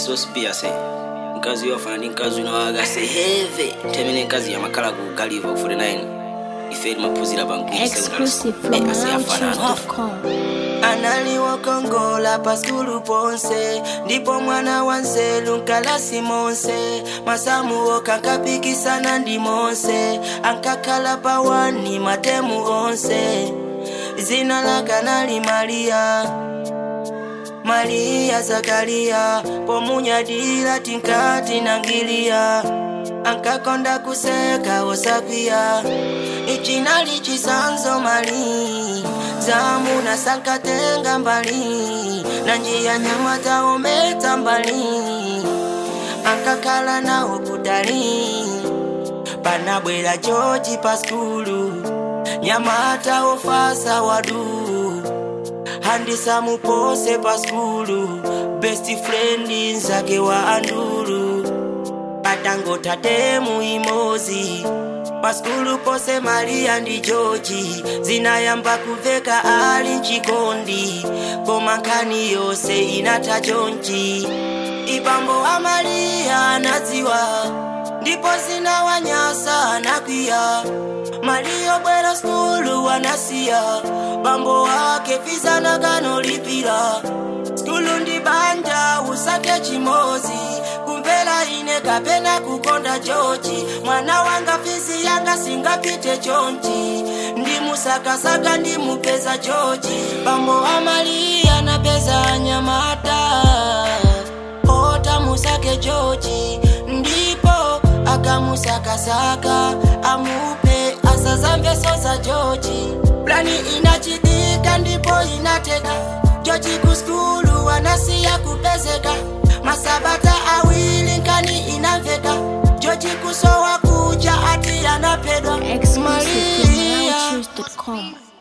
exospia se mkazi wafana ndi mkazi unawaga se heve temene mkazi yamakhala ku galiva ku 49 ife limaphunzira pa Exclusive from MalawiChoose.com. analiokongola paskulu ponse ndipo mwana wa nzelu nkalasi monse masamuwo kankapikisana ndi monse ankakhala pawani matemu onse zina lakanali mariya mariya zakariya pomunyadira tinkati nangiliya ankakonda kuseka osakwiya ichinali chisanzo mali zamuna sankatenga mbali na njia nyama taometa mbali ankakhala nawo kutali panabwera joji pa skulu nyamata ofasa wadu handisamupose pa skulu best friend nzake wa andulu patangotatemu imozi paskulu pose mariya ndi joji zinayamba kuveka ali mchikondi koma nkhani yonse inatha chonchi ibambo wa mariya anadziwa ndipo zinawanyasa anakwiya mariya bwera skulu anasiya bambo wake vizana kanolipira skulu ndi banja usake chimozi kumvera ine kapena kukonda joji mwana wanga fizi yanga singapite chonchi ndimusakasaka ndimupeza joji bambo wa mariya napeza nyamata ota musake joji ndipo akamusakasaka amupe asazamveso za joji plani inachitika ndipo inateka joji kuskulu wanasiya kupezeka masabata awili nkani inamveka joji kusowa kuja ati anapedwa Exclusive from Maria MalawiChoose.com.